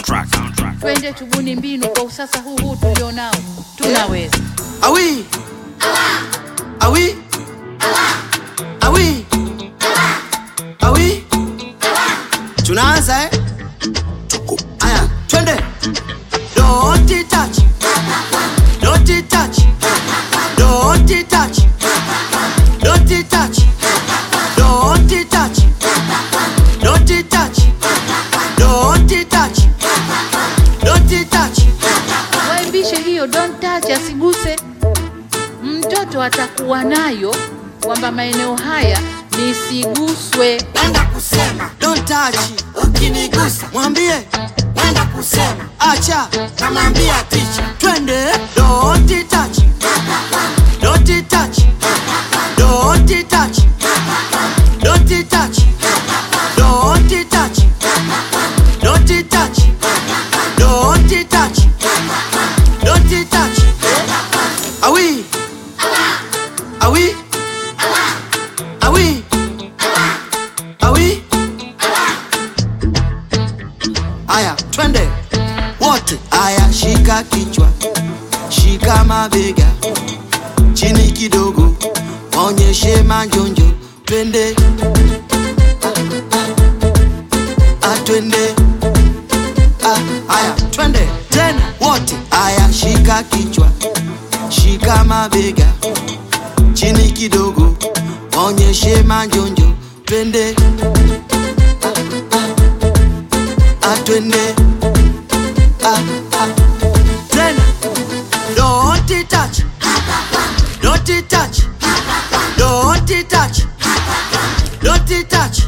Soundtrack. twende tubuni mbinu kwa usasa huu huu tulionao tunaweza Awi. Awi. Awi. Awi. Tunaanza eh? Aya, twende. Don't touch. Don't touch. Don't touch. Don't touch. Don't touch. Don't touch. Don't touch. Don't touch. waimbishe hiyo don't touch asiguse mtoto atakuwa nayo kwamba maeneo haya nisiguswe Wenda kusema don't touch, ukinigusa mwambie wenda kusema acha, namwambia ticha, twende don't touch, don't touch, don't touch, don't touch, don't touch, don't touch, don't touch, don't touch, awi, awi, awi. Awi. Aya, twende wote. Aya, shika kichwa, shika mabega, chini kidogo, onyeshe manjonjo, twende Ah, ah, twende Ah, aya, twende tena wote. Aya, shika kichwa, shika mabega, chini kidogo, onyeshe manjonjo, twende atwende ah, ah. tena don't touch don't touch don't touch don't touch